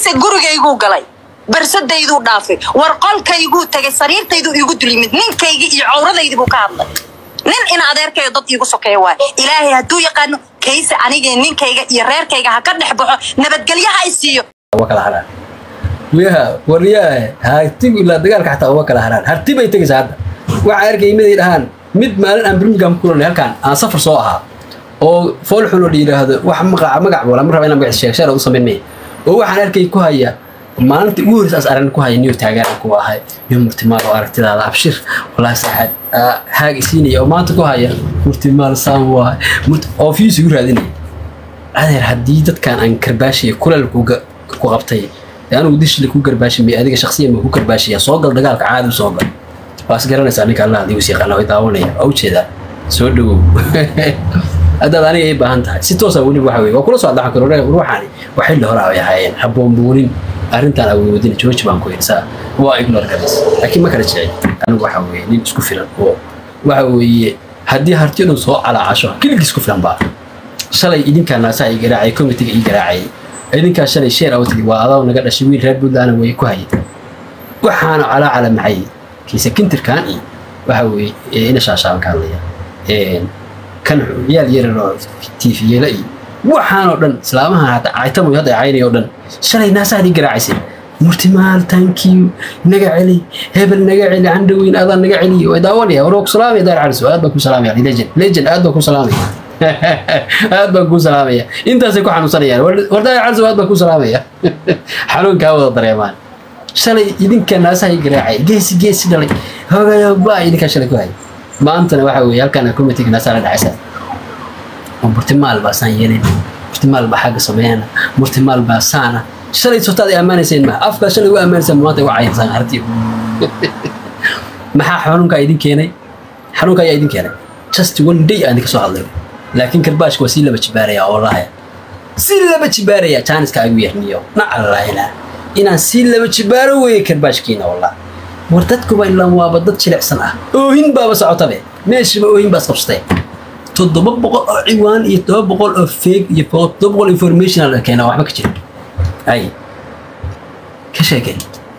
kayse gurigayguu galay barsadayduu dhaafay war qolkayguu tagay sariirtayduu iigu dul yimid ninkaygii iyo cawradaydii buu ka hadlay nin in adeerkayo dad iigu sokeeya waay ilaahay hadduu yaqaano kayse anigii ninkayga iyo reerkayga ha ka dhex baxo nabadgelyo ha i siiyo uga kala haraan wiyaha waryaha hartigu ilaa dagaalka xataa uga kala haraan harti bay tegaysaa hadda waxaa arkay miday dhahaan mid maalin aan birmingham ku kulannay halkaan aan safar soo ahaa oo fool xun oo la yidhaahdo wax magaca magac wala ma raba inaan magac sheeg sheer u samayn maya oo waxaan arkay ku haya maalinta ugu horreysa as aragna ku haya niyo taagaan ku ahay niyo murtimaal oo aragtidaada abshir walaahi saaxaad haag isiinaya oo maanta ku haya murtimaal saan waay oo fiis igu raadinaya adeer haddii dadkan aan karbaashiya kuleel ku qabtay ee anigu dishli ku garbaashimay adiga shaksiyan ma ku garbaashaya soo gal dagaalka caadi u soo gal waas garanaysaa ninka allah adigu is yaqaana way daawanaya waa ujeedaa soo dhawow haddaad aniga ay baahan tahay si toosa weli waxa weye waa kula soo adlaxan karo ruuxaani waa xilli hore ay ahaayeen haboonbuunin arrintaan awoodin jooji baan ku yidhi saa waa ignore garas laakiin ma kala jecel anigu waxa weeye nin isku filan oo waxa weeye haddii hartiyadu soo calaacasho keligii isku filan baa shalay idinkaa naasaa ii garaacay committeega ii garaacayay idinkaa shalay sheer awtidi waa adaa naga dhashay wiil reer puntland way ku hayay waxaana calaacala maxay kiise kintirkan iyo waxa weeye ina shaashaban ka hadlaya kan ciyaal yarar oo tiifiyeela iyo waxaanoo dhan islaamahan hadda caytamoy hadda caynay oo dhan shalay naasaa ii garaacaysay murtimaal tankiyu naga celi hebel naga celi candhaweyn adaa naga celiy way daawanaya war waa ku salaamaya daar caliso aad baan ku salaamaya legend legend aad baan ku salaamaya aad baan kuu salaamaya intaasay ku xanuunsanayaan wardaaya calso aad baan kuu salaamaya xanuunkaa wada dareemaan shalay idinka naasaha i garaacay geesi geesi dhalay hogayo baa idinkaa shalay ku hay maantana waxa weeye halkaan committeega naasaa la dhacaysa oo murtimaal baa saan yeelin murtimaal baa xagga sameeyana murtimaal baa saana shalay sotaad ay ammaanayseen ma afkaa shalay u ammaanayseen maanta u cayansaan hartiyo maxaa xanuunkaa idin keenay xanuunka ayaa idin keenay just one day aan idinka soo hadlay laakiin karbaashka waa sii laba jibaaraya oo lahaya sii laba jibaaraya jaaniska agu yarniyo nacallayna inaan sii laba jibaaro weeye karbaashkiina wallah war dadkuba ilaan waaba dad jilicsan ah oohin baaba socotabe meeshiba oohin baas qabsatay toddoba boqol oo ciwaan iyo todoba boqol oo feeg iyo toddoba boqol informational keena waxba ka jira ay ka sheekay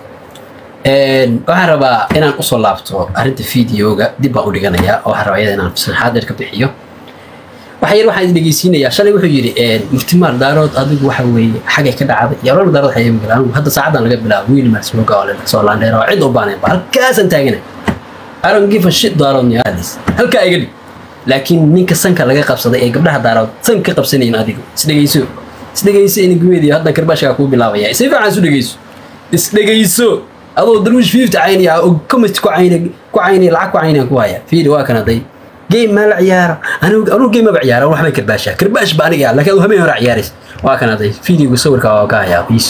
waxaan rabaa inaan usoo laabto arrinta videoga dib baan u dhiganayaa oo waxaan rabaa iyada inaan saxaad dheer ka bixiyo waxa yar waxaan dhegeysiinayaa shalay wuxuu yidhi murtimaal daarood adigu waxa weeye xagay ka dhacday iyo olana daarood waxay imi galaan hadda saacadan laga bilaabo wiil marsmoga oo lela soo laandheera oo cid u baanayn ba halkaasaan taagana I don't give a shit daarood niyaadis halkaa iga dhig laakiin ninka sanka laga qabsaday ee gabdhaha daarood san ka qabsanayin adigu isdhegeyso isdhegeyso iniguweediyo haddan karbaashkaa kuu bilaabaya si fiican isu dhegeyso isdhegeyso adoo darwish fifty caynaya oo comment ku cayna ku caynaya lacag ku caynaya ku haya fiiri waa kan hadday game maa la ciyaaro anigu anigu game maba ciyaara waxbay karbaashaa karbaash ba aniga laakiin adu habeen hore ciyaarays waa kan hadday fiidiyoga sawirka waa ka hayaa biis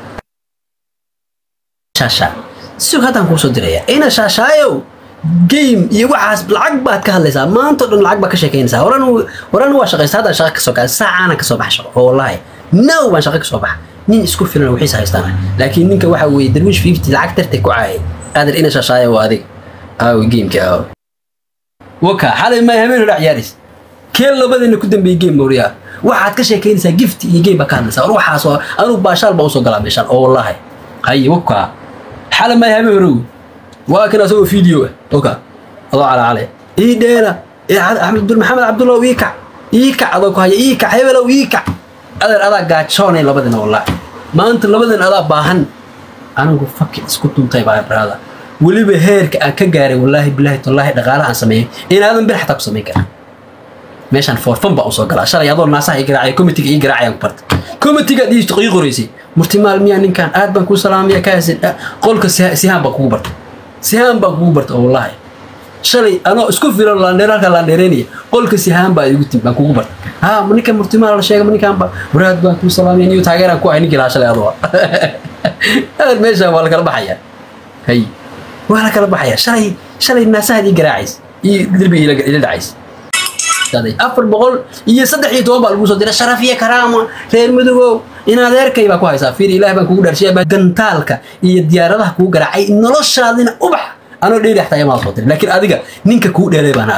shaasha sug haddaan kuu soo diraya ina shaashaayow game iyo waxaas lacag baad ka hadlaysaa maanta o dhan lacag baad ka sheekaynaysaa horan horan waa shaqaysa haddaan shaqa kasoo kaa saacaana kasoo baxa shaqo oo wallaahi now baan shaqa kasoo baxa nin isku filan wixiisa haystaan laakiin ninka waxa weeye darwish fifty lacag tartay ku caayay qaadir ina shaashaayo waa adig aawi gameka aaw waka xalay ma habeen hore ciyaaris kee labadina ku dambeeyey game moriyaa waxaad ka sheekaynaysaa gift iyo game baa ka hadlaysaa war waxaas oo anugu baashaal baa usoo galaa meeshaan oo wallaahi haye waka xalay ma habeen hore waa kan asagoo video ah waka adoo cala cale ii dheera axmed maxamed cabdullah ii kac ii kac adoo ku haya ii kac hebelow ii kac adeer adaa gaajoonay labadina wallaahi maanta labadina adaa baahan anigu faki isku duntay baa brada weliba heerka aan ka gaaray wallaahi bilaahi tallaahi dhaqaalaha aan sameeyey inaadan bir xataa ku samayn karin meeshaan foorfan baa usoo galaa shalay adoo naasaha ii garaacay committeega ii garaacayaan ku barta committeega ii ii qoraysay murtimaal miyaa ninkan aad baan kuu salaamaya kaasin qolka sihaan baan kugu barta sihaan baan kugu barta oo wallaahi shalay anoo isku filan laandheer halkaa laandheereynaya qolka sihaan baa igu tim baan kugu barta ha ninka murtimaal la sheega ninkan ba waraad baan kuu salaamaya niyo taageeraan ku ahay ninkii lahaa shalay adoo adeer meeshaan waa la kala baxayaa hay waa la kala baxayaa shalay shalay naasahaad ii garaacays iyo derbiga ila dhacays afar boqol iyo saddex iyo toban baa lagu soo diray sharaf iyo karaama reer madogow in adeerkay baa ku haysaa fiir ilaah baan kugu dharshiya gantaalka iyo diyaaradaha kugu garaacay noloshaadina ubax anoo dheeri xataa imaa soo diray laakiin adiga ninka kuu dheelay baana adeer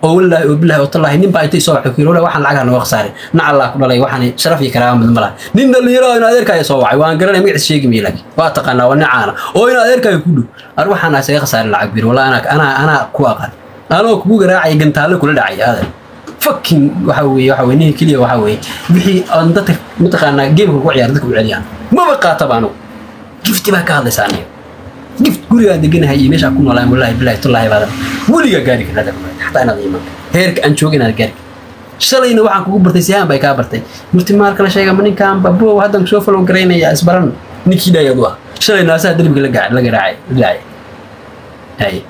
oo wallaahi oo bilaahi oo tallaahi nin baa intay soo waxay ku yiri wallaahi waxaan lacagaha nooga khasaaray nacallaa ku dhalay waxaan sharaf iyo karaama mid ma laha nin dhalinyaro oo in adeerkaaga soo wacay waan garanay magaciisa sheegi maayo laakiin waa taqaanaa waa nin caana oo in adeerkaaga ku dhow ar waxaan isaga khasaaray lacag bir wallaahi anaa anaa anaa ku aqaan anoo kugu garaacaya gantaalle kula dhacay adeer fucking waxa weeye waxa weye ninka keliya waxa weeye wixii aan dadka mataqaanaa geemka ku ciyaara dadka u celiyaan maba qaataba anugu gifti baa ka hadlaysaa aniga gift gurigaan deganahay iyo meesha ku noolaan wallaahi bilaahi tullaahi baadan weligaa gaari karna xataa inaad iman heerka aan jooga inaad gaari shalayna waxaan kugu bartay sihaan bay kaa bartay murti maalkala sheega ma ninkaan babo haddan soo falow garaynaya isbaran ninkii dhaayad u ah shalay naasaha derbiga la gaca- la garaacay la dhacay haye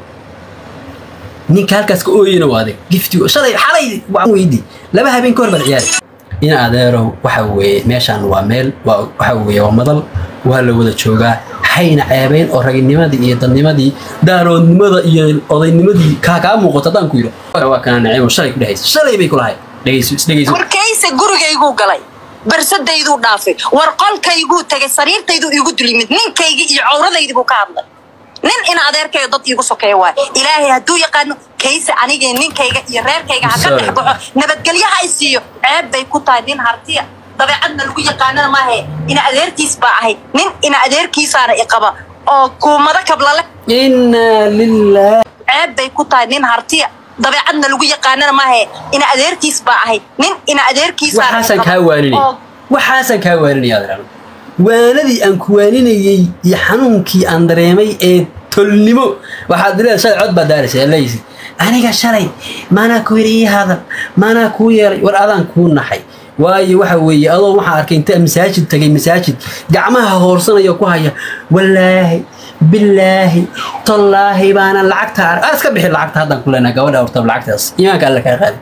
ninka halkaas ka ooyeyna waa adeeg gifti shalay xalay waan weydii laba habeen ka hor baad ciyaari in adeerow waxa weeye meeshaan waa meel waa waxa weeye waa madal waa la wada joogaa hayna ceebeyn oo raginimadii iyo dadnimadii daaroodnimada iyo odaynimadii kaa kaa muuqato haddaan ku yidho waa kana naciimo shalay ku dhehaysa shalay bay kulahay dhegeyso isdhegeyso warkayse gurigayguu galay barsadayduu dhaafay war qolkayguu tegay sariirtayduu iigu dul yimid ninkaygii iyo cawradaydii buu ka hadlay nin in adeerkayo dad iigu sokeeya waay ilaahay hadduu yaqaano kayse anigee ninkayga iyo reerkayga ha ka Sorry. dhex baxo nabadgelyo ha i siiyo ceeb bay ku tahay nin hartiya dabeecadna lagu yaqaanana maahe ina adeerkiis baa ahay nin ina adeerkiisaana i qaba oo kuumado kablale inaa lilah ceeb bay ku tahay nin hartiya dabeecadna lagu yaqaanana maahe ina adeerkiis baa ahay nin ina adeerkiisaana i waxaasaan qaba kaa waaninay oo waxaasaan kaa waaninaya adeerano waanadii aan ku waaninayey iyo xanuunkii aan dareemay ee tolnimo waxaad leedahay shalay cod baad daaraysa leeysi aniga shalay maanaa ku yidhi ii hadal maanaa kuu yeelay war adaan kuu naxay waayo waxa weeye adoo waxaan arkay inta masaajid tagay masaajid gacmaha hoorsanaya ku haya wallaahi bilaahi tallaahi baana lacagta ar aa iska bixi lacagta haddaan ku leenaha gabadha hortab lacagtaas iimaanka alle kaa qaadi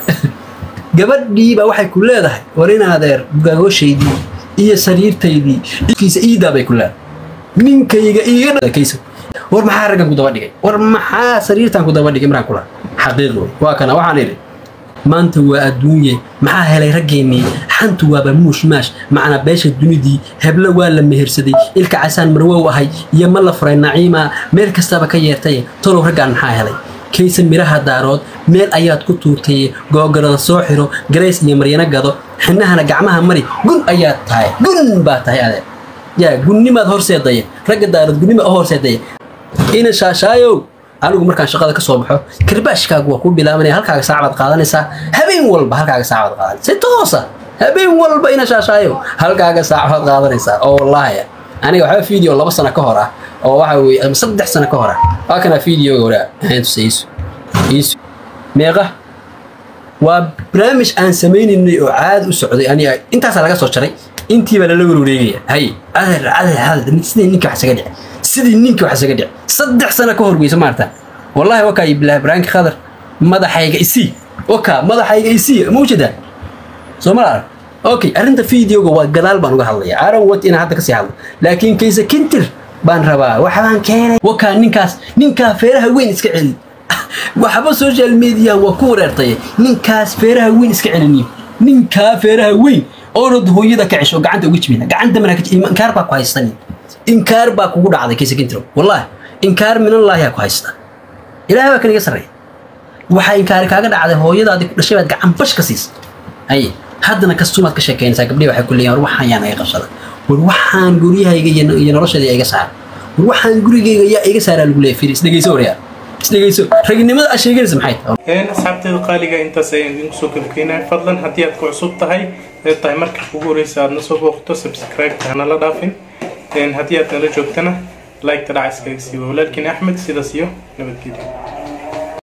gabadhii baa waxay ku leedahay war in adeer gagoshaydii iyo sariirtaydii kiisa iidaa bay ku leedahay ninkayga iiga dhakaysa war maxaa raggan ku daba dhigay war maxaa sariirtan ku daba dhigay markaan kula xaqiiq wey waa kana waxaan idhi maanta waa adduunye maxaa helay raggeennii xantu waaba muush maash macnaa beesha dunidii heblo waa la mehersaday ilka casaan marwow ahay iyo ma la furay naciima meel kastaba ka yeertay tolow raggaan maxaa helay kaysa miraha daarood meel ayaad ku tuurtay googarada soo xiro garays iyo maryano gado xinahana gacmaha mari gun ayaad tahay gun baa tahay adeer yaa gunnimaad horseedaya ragga daarood gunnima u horseedaya ina shaashaayow anigu markaan shaqada ka soo baxo karbaashkaagu waa ku bilaabanaya halkaaga saacabaad qaadanaysaa habeen walba halkaaga saacabaad qaadanaysa si toosa habeen walba ina shaashaayow halkaaga saacabaad qaadanaysaa oo wallaahi aniga waxba video laba sano ka hor ah oo waxa weeye ama saddex sano ka hor ah waa kana videoga waraa hayntusa iisu iisu meeqa waa barnaamij aan sameynaynay oo caadi u socday aniga intaasaa laga soo jaray intii baa lala warwareegaya hay adeer adeer adeer sidii ninka wax isaga dhici sidii ninka wax isaga dhici saddex sano ka hor weysa maarta wallahi wakaa bilahi baraanki khadar madaxayga isii waka madaxayga isii ma ujeedaa soo ma arag okay arrinta videoga waa gadaal baan uga hadlaya aaron wat inaan hadda kasii hadlo laakiin kayse kintir baan rabaa waxbaan keenay wakaa ninkaas ninkaa feeraha weyn iska celi waxba social media waa ku wareertay ninkaas feeraha weyn iska celiniyo ninkaa feeraha weyn oonad hooyada ka cesho gacanta uga jibina gacanta mana inkaar baa ku haystan inkaar baa kugu dhacday kayse kintiro wallahi inkaar minallaahi ku haysta ilaahay baa kaniga sarreeya waxaa inkaari kaaga dhacday hooyadaadii ku dhashay baad gacan bash ka siisa haye haddana kastumaad ka sheekeynaysaa gabdhihi waxay ku leeyihin war waxaan yaa naga qabsada war waxaan guryahayga iyo iyo noloshayda yaa iga saara war waxaan gurigayga yaa iga saaraa lagu leeyahay fiiri isdhegeyso waryaa isdhegeyso raginimada aad sheeganaysa maxay tahay asxaabteeda qaaliga intaas ayaan idinku soo gabageynahay fadlan haddii aad ku cusub tahay ee tahay marka ugu horeysa aad na soo booqto subscribe hana la dhaafin haddii aad nala joogtana like ta dhaca iskaga siiba walaalkiin axmed sidaas iyo nabadgelyo